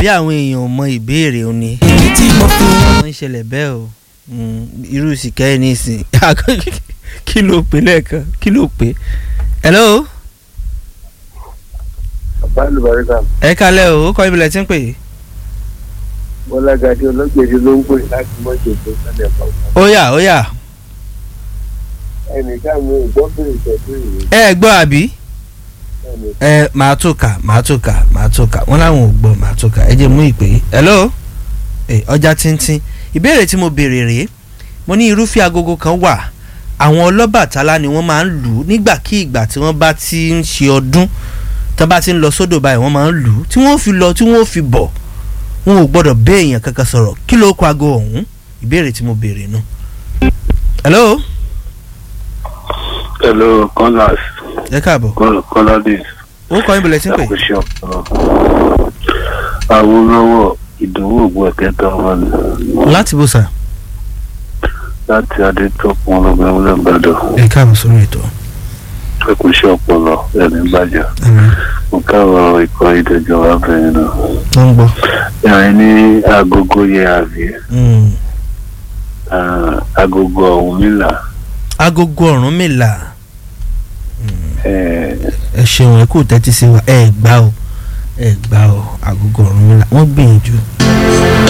àbí àwọn èèyàn ò mọ ìbéèrè òní. èyí tí mo fi wọ́n ń ṣẹlẹ̀ bẹ́ẹ̀ o Mm, irú sìkẹ́ ẹ̀ nísìn kí ló pè lẹ́ẹ̀kan kí ló pè. hello bàbá olùbáríkà ẹ kalẹ̀ o ó kọ́ ibi lẹ̀ tí ń pè é. bọ́lágadé ọlọ́gbẹ̀dẹ ló ń pè láti mọ́jọ tó sálẹ̀ pàápàá. ó yá ó yá ẹnìkan mi ò gbọ́ bèrè tẹ̀sí ìwé ẹ gbọ́ àbí ẹnì ẹ màá tó kà màá tó kà màá tó kà wọ́n láwọn ò gbọ́ màá tó kà ẹ jẹ́ mú ìpè é. hello ẹ ọjà tíntín ìbéèrè tí mo béèrè rèé mo ní irúfẹ́ agogo kan wà àwọn ọlọ́bàtálá ni wọ́n máa ń lù ú nígbàkigbà tí wọ́n bá ti ń ṣe ọdún tó bá ti ń lọ sódò báyìí wọ́n máa ń lù ú tí wọ́n fi lọ tí wọ́n fi bọ̀ wọn ò gbọ́dọ̀ bẹ́ èèyàn kankan sọ̀rọ̀ kí ló kọ aago ọ̀hún ìbéèrè tí mo béèrè nù. hello hello kọ́lás ẹ káàbọ̀ kọ́ládìs ó kọ́ ibùdó tí ń pè. àkóṣe ọ̀pọ̀ awolowo ìdòwò ògùn ẹ̀kẹta wọn ni láti bó sà. láti adétọ́kùn ọlọ́gbẹ́ ọlọ́gbàdàn ẹ káàbọ̀ sórí ètò. àkóṣe ọpọlọ ẹni bàjẹ́ mo káwọ ikọ̀ ìdẹ̀jọ́ abẹ́yẹn náà wọ́n ń gbọ́. yàrá ní agogo yẹ àbí Mm. ah, agogo ọ̀húnmìlà agogo Ọ̀rúnmìlà ẹ̀ ẹ ṣeun ẹ kú tẹ́tí sí wa ẹ gbá o ẹ gbá o agogo Ọ̀rúnmìlà wọ́n gbìyànjú.